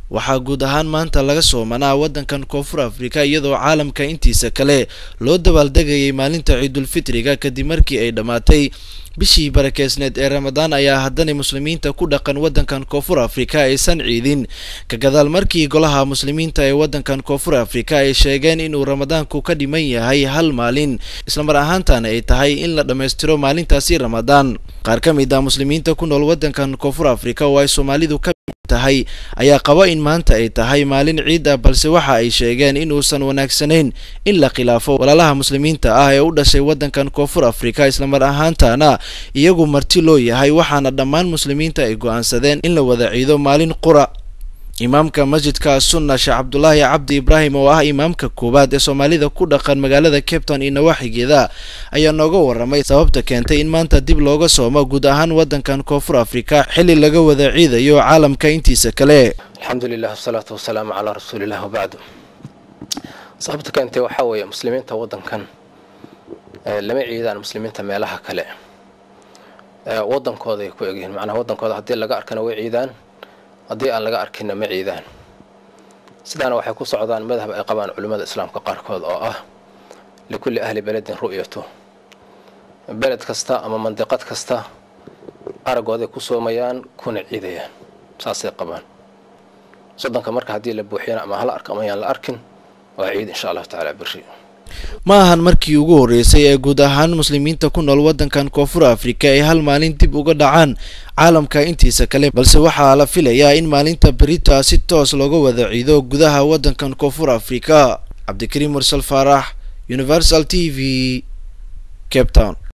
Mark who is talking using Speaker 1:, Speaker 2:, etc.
Speaker 1: waxaa guud ahaan maanta laga soomanaa waddankan koonfur afrika iyadoo caalamka intiisa kale loo dabaaldegayay maalinta ciidulfitriga kadib markii ay dhammaatay bishii barakeysneed ee ramadaan ayaa haddana muslimiinta ku dhaqan waddankan koonfur afrika aysan ciidin ka gadaal markii golaha muslimiinta ee waddankan koonfur afrika ay sheegeen inuu ramadaanku ka dhiman yahay hal maalin islamar ahaantana ay tahay in la dhammaystiro maalintaasi ramadaan qaar ka mid ah muslimiinta ku nool waddankan koonfur afrika oo ay soomaalidu ka tahay ayaa qaba in maanta ay tahay maalin ciid ah balse waxa ay sheegeen inuusan wanaagsanayn in la khilaafo walaalaha muslimiinta ah ee u dhashay waddankan koonfur afrika islamar ahaantana iyagu marti loo yahay waxaana dhammaan muslimiinta ay go-aansadeen in la wada ciido maalin qura imaamka masjidka sunna sheekh cabdulaahi cabdi ibraahim oo ah imaamka koowaad ee soomaalida ku dhaqan magaalada cape town iyo nawaaxigeeda ayaa nooga waramay sababta keentay in maanta dib looga soomo guud ahaan waddankan koonfur afrika xilli laga wada ciidayo caalamka intiisa kale
Speaker 2: alxamdu lilah wasalaatu wasalaamu calaa rasuulilah wabacdu sababta keentay waxaa weeye muslimiinta waddankan lama ciidaan muslimiinta meelaha kale waddankooda ay ku egyihiin macnaha waddankooda haddii laga arkana way ciidaan haddii aan laga arkinna ma ciidaan sidaana waxay ku socdaan madhab ay qabaan culimmada islaamka qaarkood oo ah likulli ahli beledin ru'yatu beled kasta ama mandiqad kasta aragooday ku soomayaan kuna ciidayaan saasay qabaan soddonka marka haddii la buuxiyana ama hala arka ama ayaan la arkin waa ciid insha allahu tacaala berri
Speaker 1: ma ahan markii ugu horreysay ee guud ahaan muslimiinta ku nool waddankan koonfur afrika ay hal maalin dib uga dhacaan caalamka intiisa kale balse waxaa la filayaa in maalinta berita si toos looga wada ciido gudaha waddankan koonfur afrika cabdikariim mursal faarax universal t v cape town